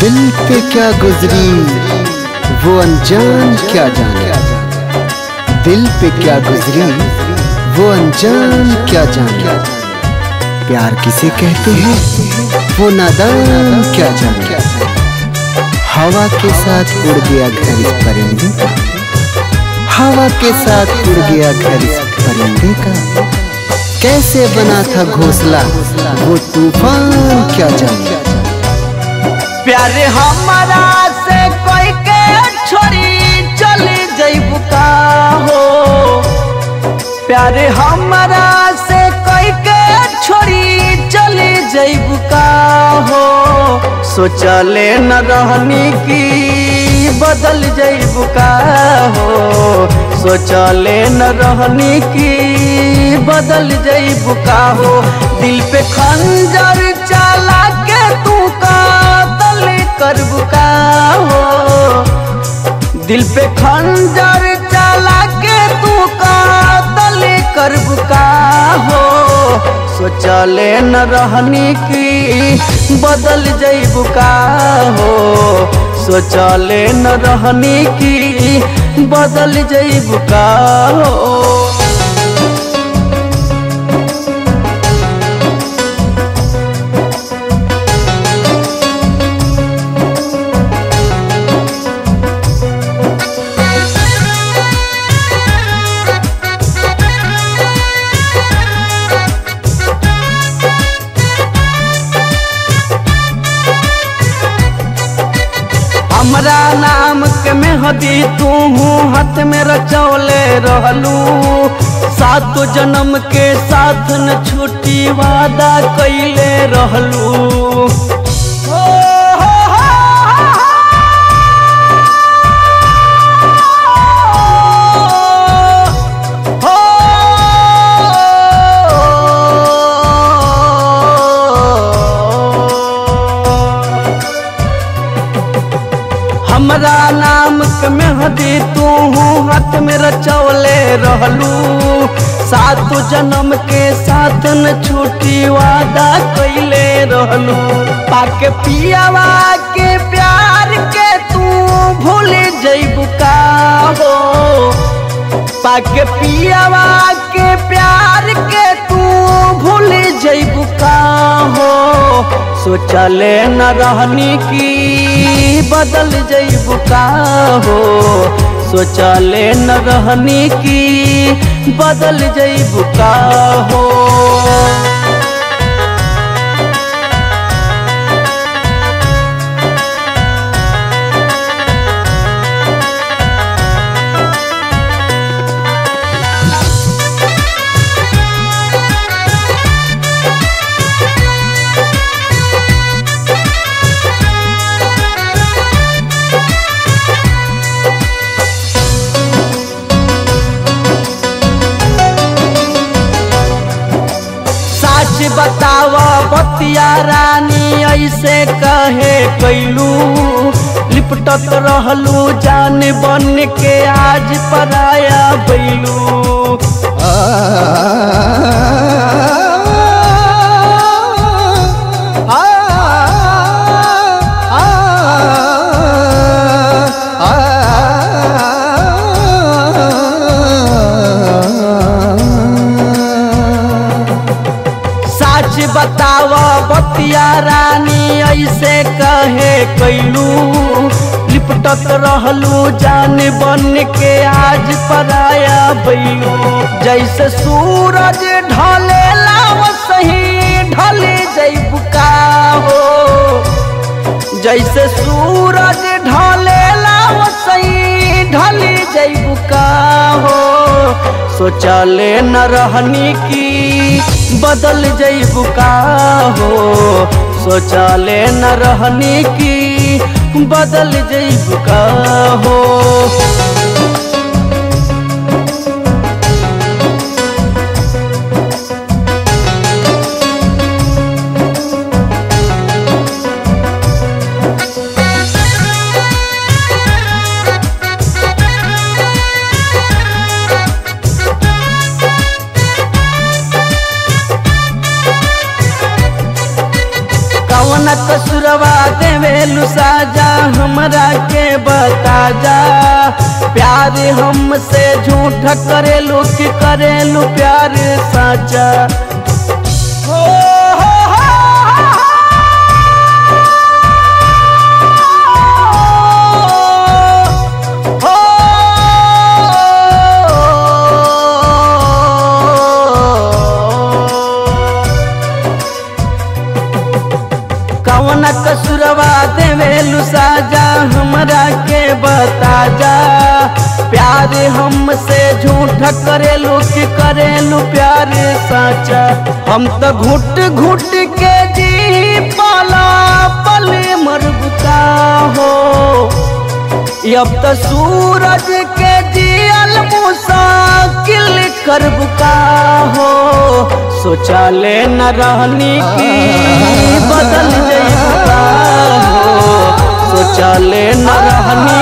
दिल पे क्या गुजरी वो अनजान क्या जाने दिल पे क्या गुजरी वो अनजान क्या जाने प्यार किसे कहते हैं वो नादान क्या जाने हवा के साथ उड़ गया घर इस परिंदे का हवा के साथ उड़ गया घर इस परिंदे का कैसे बना था घोंसला वो तूफान क्या जाने प्यारे हमारा से कोई के छोड़ी चली जइबू का हो प्यारे हमारा से कोई के छोड़ी चली जइबू का हो सोचले न रहनी की बदल जइबू का हो सोचले न रहनी की बदल जइबू का हो दिल पे खंजर चला के तू का करबू का हो दिल पे खंजर चला के तू का तले करबू का हो सोचले न रहनी की बदल जइबू का हो सोचले न रहनी की बदल जइबू का हो हमरा नाम के मेहदी तू हाथ में रचौले रहलू सात जन्म के साथ न छुट्टी वादा कैले रहलू हो, हो, हो, हो, हो। हमरा नाम के मेहदी तू हाथ में रचौले रहलू सात जन्म के साथ न छुट्टी वादा कैले रहलू पाके पियावा के प्यार के तू भूल जइबू का हो पाके पियावा के प्यार के तू भूल जइबू का हो सोचले न रहनी की बदल जइबू का हो सोचले न रहनी की बदल जइबू का हो सच बताव बतिया रानी ऐसे कहे कैलू लिपटत रहलू जान बन के आज पराया बैलू सच बताव बतिया रानी ऐसे कहे कैलू लिपटत रहलू जान बन के आज पराया बैलू जैसे सूरज ढले लाव सही ढले जैबू का हो जैसे सूरज ढले लाव सही ढले जैबू का हो सोचले न रहनी की बदल जइबू का हो सोचले न रहनी की बदल जइबू का हो कवन कवन कसुरवा देवेलु साजा हमरा के बता जा प्यार हमसे झूठ करेलू कि करेलू प्यार साचा हो, हो, हो, हो, हो। कवन कसुरवा देवेलु साजा हमरा के बता जा प्यार हमसे झूठ करेलू कि करेलू प्यार साचा हम तो घुट घुट के जी पाला पल मरबुका हो अब तो सूरज के जियल मुसाकिल कर बुका हो सोचा ले न रहनी की बदल जइबुका हो सोचा ले न रहनी